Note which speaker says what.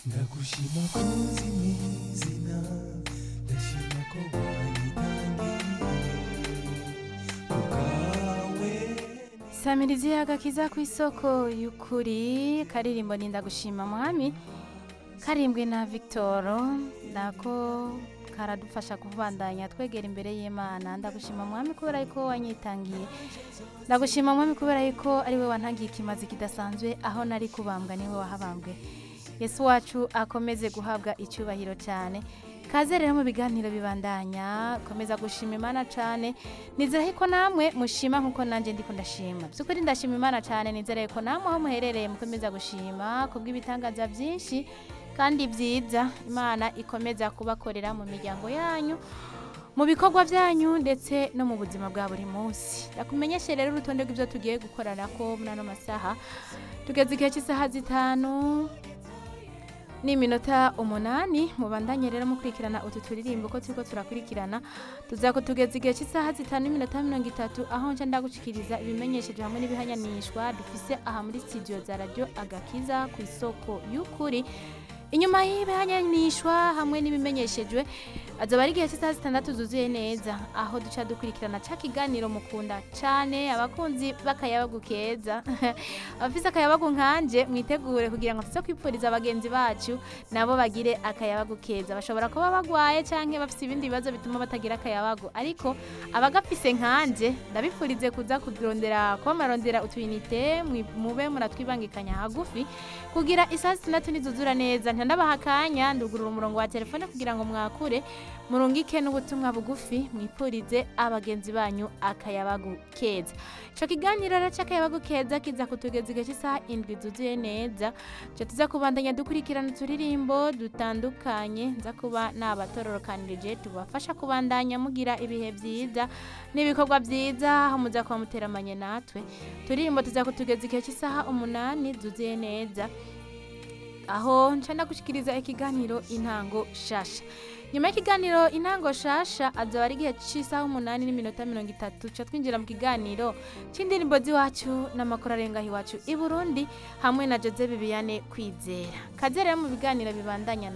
Speaker 1: ndagushima kuzi mwizina ndashima ko wanyitangiye kubwawe
Speaker 2: samirizi agakiza ku isoko y'ukuri karirimbo ni ndagushima mwami karimbwe na victoro nako karadufasha kubandanya twegera imbere y'imana ndagushima mwami kubera yuko wanyitangiye ndagushima mwami kubera yuko ari we wantangiye ikimazi kidasanzwe aho nari kubambwa niwe wahabambwe yesu wacu akomeze guhabwa icyubahiro cyane kaze rero mu biganiro bibandanya komeza gushima imana cyane nizere ko namwe mushima nkuko nanjye ndiko ndashima by'ukuri ndashima imana cyane nizere ko namwe aho muherereye mukomeza gushima kubw'ibitangaza byinshi kandi byiza imana ikomeza kubakorera mu miryango yanyu mu bikorwa byanyu ndetse no mu buzima bwa buri munsi ndakumenyeshe rero urutonde rw'ibyo tugiye gukorana ko muri ano masaha tugeze igihe cy'isaha zitanu n'iminota umunani mubandanye rero mukurikirana utu turirimbo ko turiko turakurikirana tuzako tugeza igihe cy'isaha zitanu n'iminota mirongo itatu aho nca ndagushikiriza ibimenyesheje hamwe n'ibihanyanishwa dufise aha muri studio za radio agakiza ku isoko y'ukuri inyuma y'ibihanyanishwa hamwe n'ibimenyeshejwe azaba ari igihe cy'isaha zitandatu zuzuye neza aho duca dukurikirana ca kiganiro mukunda cane abakunzi b'akayabagu keza abafise akayabagu nkanje mwitegure kugira ngo tuze kwipfuriza abagenzi bacu nabo bagire akayabagu keza bashobora kuba bagwaye canke bafise ibindi bibazo bituma batagira akayabagu ariko abagafise nkanje ndabifurize kuza kurondera kuba marondera utuyinite mwi- mube muratwibangikanya hagufi kugira isaha zitandatu nizuzura neza ntandabaha akanya ndugurura umurongo wa telefone kugira ngo mwakure murungike n'ubutumwa bugufi mwipurize abagenzi banyu akayabagu keza ico kiganiro rero c'akayabagu keza kiza kutugeza igihe cy'isaha indwi zuzuye neza co tuza kubandanya dukurikirana uturirimbo dutandukanye nza kuba nabatororokanirije tubafasha kubandanya mugira ibihe vyiza n'ibikorwa vyiza aho muza kuba muteramanye natwe turirimbo tuza kutugeza igihe cy'isaha umunani zuzuye neza aho nca ndagushikiriza ikiganiro intango shasha nyuma y'ikiganiro intango shasha azaba ari igihe cy'isaha umunani n'iminota mirongo itatu ca twinjira mu kiganiro c'indirimbo z'iwacu n'amakuru arengaho iwacu i burundi hamwe na jose bibiyane kwizera kaze rero mu biganiro bibandanya